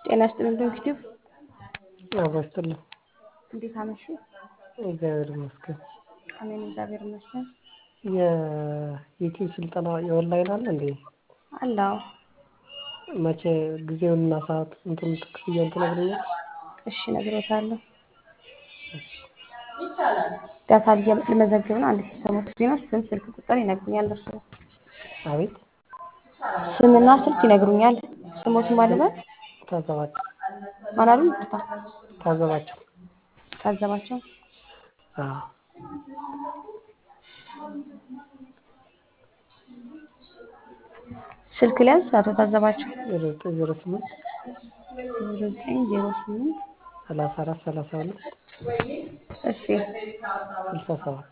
ጤና ይስጥልኝ ዶክቲቭ አብሮ ይስጥልኝ። እንዴት አመሹ? እግዚአብሔር ይመስገን። አሜን እግዚአብሔር ይመስገን። የዩቲዩብ ስልጠና የኦንላይን አለ እንዴ? አለው መቼ ጊዜውንና ሰዓት እንትን ክፍያውን ትነግረኛለሽ? እሺ እነግሮታለሁ። ዳታ ልመዘግብ ነው። አንድ ሲሰሙት ዜና ስም፣ ስልክ ቁጥር ይነግሩኛል። እርሱ አቤት ስምና ስልክ ይነግሩኛል። ስሞቱ ማለበት ታዘባቸው ማን አሉ? ይቅርታ ታዘባቸው ታዘባቸው። አዎ ስልክ ሊያንስ አቶ ታዘባቸው ዜሮ ዘጠኝ ዜሮ ስምንት ዘጠኝ ዜሮ ስምንት ሰላሳ አራት ሰላሳ ሁለት እሺ ስልሳ ሰባት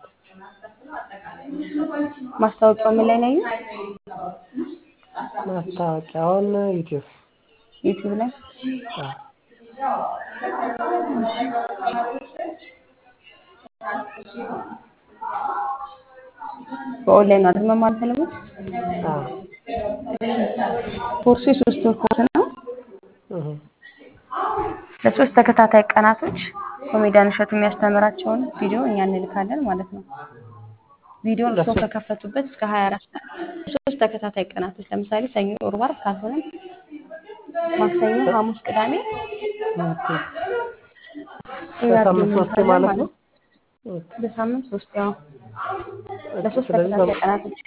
ማስታወቂያው ምን ላይ ነው ያዩት? ማስታወቂያውን ዩቲዩብ ዩቲዩብ ላይ አዎ በኦንላይን ነው አይደል መማር የፈለጉት? አዎ ኮርሱ የሶስት ወር ኮርስ ነው። እህ ለሶስት ተከታታይ ቀናቶች ኮሜዲያን እሸቱ የሚያስተምራቸውን ቪዲዮ እኛ እንልካለን ማለት ነው። ቪዲዮን እርስዎ ለሶስት- ከከፈቱበት እስከ 24 ሰዓት ሶስት ተከታታይ ቀናቶች ለምሳሌ ሰኞ፣ ሮብ፣ ዓርብ ካልሆነም ማክሰኞ፣ ሐሙስ፣ ቅዳሜ ኦኬ እኛ በሳምንት ቪዲዮ ሶስቴ እንልካለን ማለት ማለት ነው? ነው። በሳምንት ሶስት ያው ኦኬ ለሶስት ስለዚህ ተከታታይ በ- ቀናቶች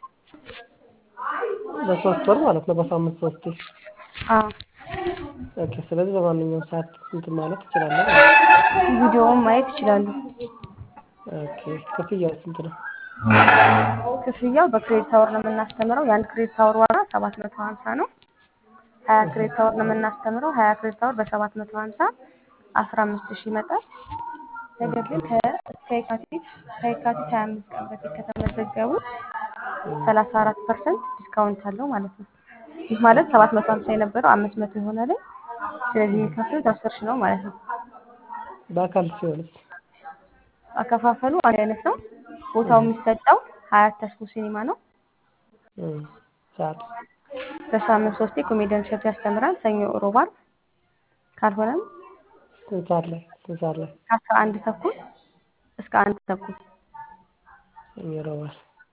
በሶስት ወር ማለት ነው በሳምንት ሶስቴ አዎ ኦኬ ስለዚህ በማንኛውም ሰዓት እንትን ማለት እችላለሁ ማለት ነው። ቪዲዮውን ማየት ይችላሉ። ኦኬ ክፍያው ስንት ነው? ክፍያው በክሬዲት አወር ነው የምናስተምረው። የአንድ ክሬዲት አወር ዋጋ 750 ነው። 20 ክሬዲት አወር ነው የምናስተምረው። 20 ክሬዲት አወር በ750 15000 ይመጣል። ነገር ግን ከ- እስከ የካቲት ከየካቲት 25 ቀን በፊት ከተመዘገቡ 34 ፐርሰንት ዲስካውንት አለው ማለት ነው። ይህ ማለት 750 የነበረው 500 የሆነ ላይ ስለዚህ የሚከፍሉት 10 ሺህ ነው ማለት ነው። በአካል ሲሆንስ? አከፋፈሉ አንድ አይነት ነው። ቦታው የሚሰጠው ሀያት ተስፎ ሲኒማ ነው። እም፣ ሰዓት በሳምንት ሶስቴ ኮሜዲያን እሸቱ ያስተምራል። ሰኞ፣ ሮብ፣ ዓርብ ካልሆነም ስንት ሰዓት ላይ ስንት ሰዓት ላይ ከአስራ አንድ ተኩል እስከ አንድ ተኩል ይረዋል?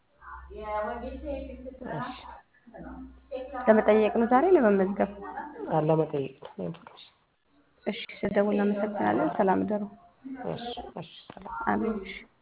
እሺ ለመጠየቅ ነው ዛሬ ለመመዝገብ። አለ መጠየቅ ነው ኢንፎርሜሽን። እሺ ስደውል እናመሰግናለን። ሰላም እደሩ። እሺ እሺ ሰላም አሜን። እሺ